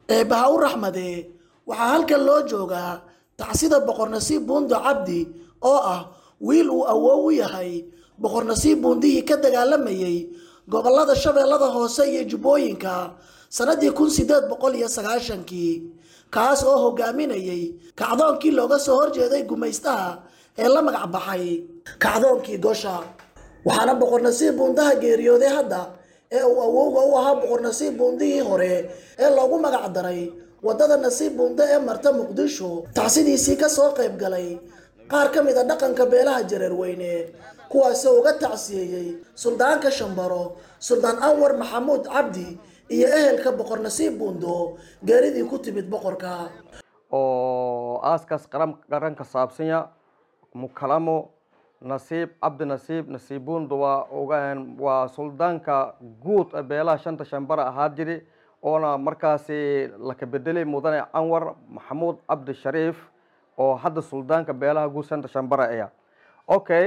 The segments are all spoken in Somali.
eebbaha u raxmade waxaa halkan loo joogaa tacsida boqor nasiib buundo cabdi oo ah wiil uu awoow u yahay boqor nasiib buundihii ka dagaalamayey gobollada shabeellada hoose iyo jubbooyinka sannadii kun sideed boqol iyo sagaashankii kaas oo hogaaminayey kacdoonkii looga soo horjeeday gumaystaha ee la magac baxay kacdoonkii gosha waxaana boqor nasiib buundaha geeriyooday hadda ee uu awowga u ahaa boqor nasiib buundihii hore ee loogu magac daray waddada nasiib buunde ee marta muqdisho tacsidiisii ka soo qayb galay qaar ka mid a dhaqanka beelaha jareerweyne kuwaasoo uga tacsiyeeyey suldaanka shambaro suldaan anwar maxamuud cabdi iyo ehelka boqor nasiib buundo geeridii ku timid boqorka oo aaskaas qaran qaranka saabsanya mukalamo nasiib cabdi nasiib nasiib buundo waa ogaan waa suldaanka guud ee beelaha shanta shambara ahaa jiri oona markaasi laka bedelay mudane anwar maxamuud cabdi shariif oo hadda suldaanka beelaha guud shanta shambara aya okay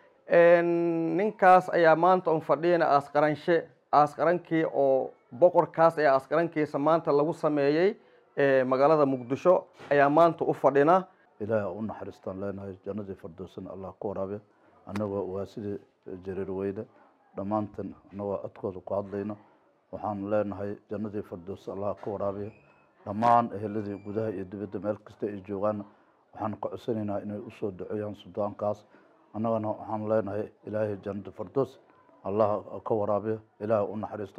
ninkaas ayaa maanta un fadhiyana aasqaranshe aasqarankii oo boqorkaas ayaa aasqarankiisa maanta lagu sameeyey magaalada muqdisho ayaa maanta u fadhina ilaahay u naxariistaan leenahay jannadii firdowsana allah ku waraabiya annagoo waa sidii jareer weyne dhammaantan annagoo codkooda ku hadlayno waxaan leenahay jannadii firdows allah ka waraabiya dhammaan eheladii gudaha iyo dibadda meel kasta ay joogaanna waxaan ka codsanaynaa inay usoo duceeyaan suldaankaas annagana waxaan leenahay ilaahay jannada firdows allah ka waraabiya ilaahay u naxariisto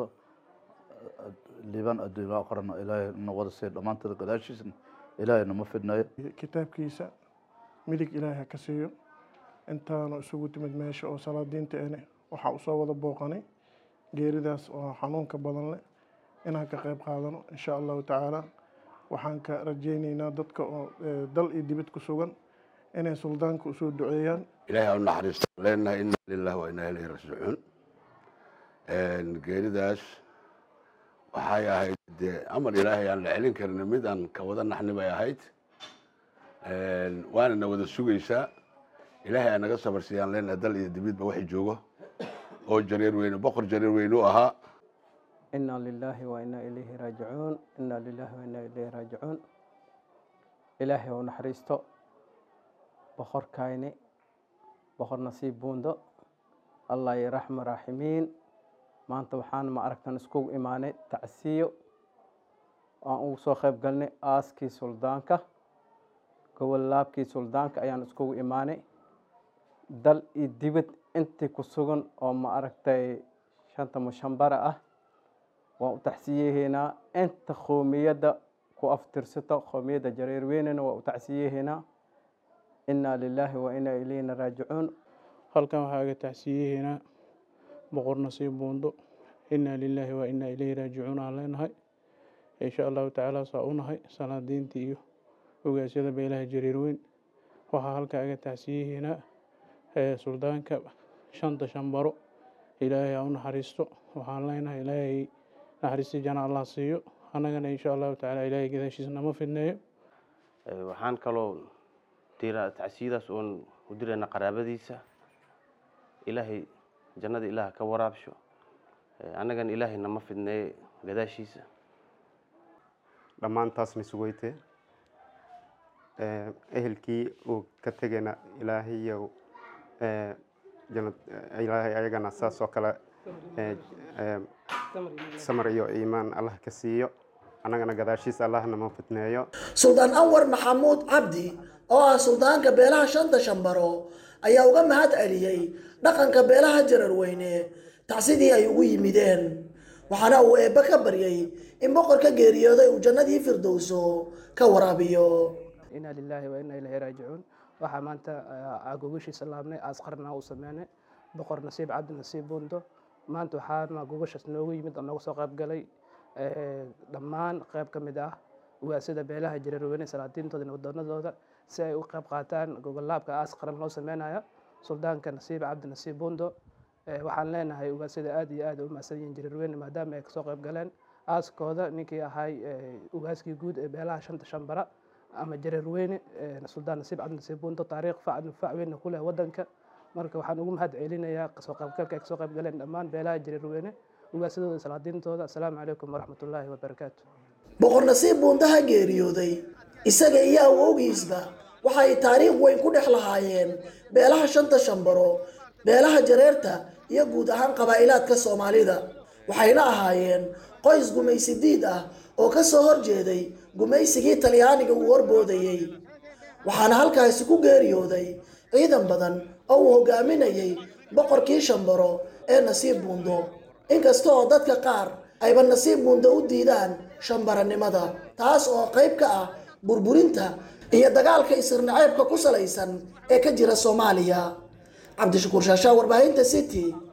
liibaan adduunya aqrana ilaahay na wada siiya dhammaantada gadaashiisna ilaahay nama fidnayo kitaabkiisa midig ilaahay ha ka siiyo intaanu isugu timid meesha oo salaadiinta ene waxaa usoo wada booqanay geeridaas oo xanuunka badan leh inaan ka qayb qaadano insha allahu tacaala waxaan ka rajayneynaa dadka oo dal iyo dibad ku sugan inay suldaanka usoo duceeyaan ilaahay ha u naxariisto leenahay ina lilah wa inaa ilayhi raajicuun geeridaas waxay ahayd dee amar ilaahay aan la celin karin mid aan ka wada naxni bay ahayd waana na wada sugaysaa ilaahay aa naga sabarsiiyaan leenahay dal iyo dibidba waxay joogo oo jareer weyne boqor jareer weyne u ahaa inaa lilaahi wa inaa ilayhi raajicuun inaa lilaahi wa inaa ilayhi raajicuun ilaahay u naxariisto boqorkayni boqor nasiib buundo allah iyo raxma raaximiin maanta waxaan ma aragtan iskugu imaanay tacsiyo aan ugu soo qayb galnay aaskii suldaanka gobol laabkii suldaanka ayaan iskugu imaanay dal iyo dibad intii ku sugan oo ma aragtay shanta mushambara ah waan u tacsiyeheynaa inta qoomiyadda ku aftirsato qoomiyadda jareer weynena waa u tacsiyeheynaa inaa lilaahi wa inaa ilayna raajicuun halkan waxaa aga tacsiyeheynaa boqor nasiib buundo inaa lilaahi wa inaa ilayhi raajicuun aan leenahay insha allahu tacaala saa u nahay salaadiintii iyo ogaasyada beelaha jareer weyn waxaa halka aga tacsiyeheynaa suldaanka shanta shambaro ilaahay ha u naxariisto waxaan leenahay ilaahay naxariistii jana allah siiyo annagana insha allahu tacaala ilaahay gadaashiisa nama fidneeyo waxaan kaloo dira tacsiyadaas oon u dirayna qaraabadiisa ilaahay jannada ilaah ka waraabsho annagana ilaahay nama fidneeye gadaashiisa dhammaantaasna sugayte ehelkii uu ka tegayna ilaahayow ilaahay ayagana saas oo kale samar iyo iimaan allah ka siiyo annagana gadaashiisa allah nama fidneeyo suldaan anwar maxamuud cabdi oo ah suldaanka beelaha shanta shambaro ayaa uga mahad celiyey dhaqanka beelaha jararweyne tacsidii ay ugu yimideen waxaana uu eebbe ka baryey in boqorka geeriyooday uu jannadii firdowso ka waraabiyo inaa lilaahi wa inaa ilaahi raajicuun waxaa maanta gogashiisa laabnay aasqarna u sameynay boqor nasiib cabdi nasiib buundo maanta waxaana gogashaas noogu yimid oo nooga soo qayb galay dhammaan qayb ka mid ah ugaasada beelaha jareerweyne salaadiintooda iyo wadoonadooda si ay u qayb qaataan gogollaabka aas qaran loo sameynayo suldaanka nasiib cabdi nasiib buundo waxaan leenahay ugaasada aad iyo aad u mahadsan yihiin jareerweyne maadaama ay kasoo qayb galeen aaskooda ninkii ahay ugaaskii guud ee beelaha shanta shambara ama jareerweyne suldaan nasiib cabdi nasiib buundo taariikh fac fac weynna ku leh wadanka marka waxaan ugu mahad celinayaa kasoo qaybgalka ay kasoo qayb galeen dhammaan beelaha jareerweyne ugaasadooda salaadiintooda asalaamu calaykum waraxmatullaahi wabarakaatu boqor nasiib buundaha geeriyooday isaga iyo awowgiisba waxa ay taariikh weyn ku dhex lahaayeen beelaha shanta shambaro beelaha jareerta iyo guud ahaan qabaa'ilaadka soomaalida waxayna ahaayeen qoys gumaysi diid ah oo ka soo horjeeday gumaysigii talyaaniga uu horboodayey waxaana halkaasi ku geeriyooday ciidan badan oo uu hogaaminayay boqorkii shambaro ee nasiib buundo inkasta oo dadka qaar ayba nasiib buundo u diidaan shambaranimada taas oo qayb ka ah burburinta iyo dagaalka isirnaceebka ku salaysan ee ka jira soomaaliya cabdishakuur shaashaa warbaahinta city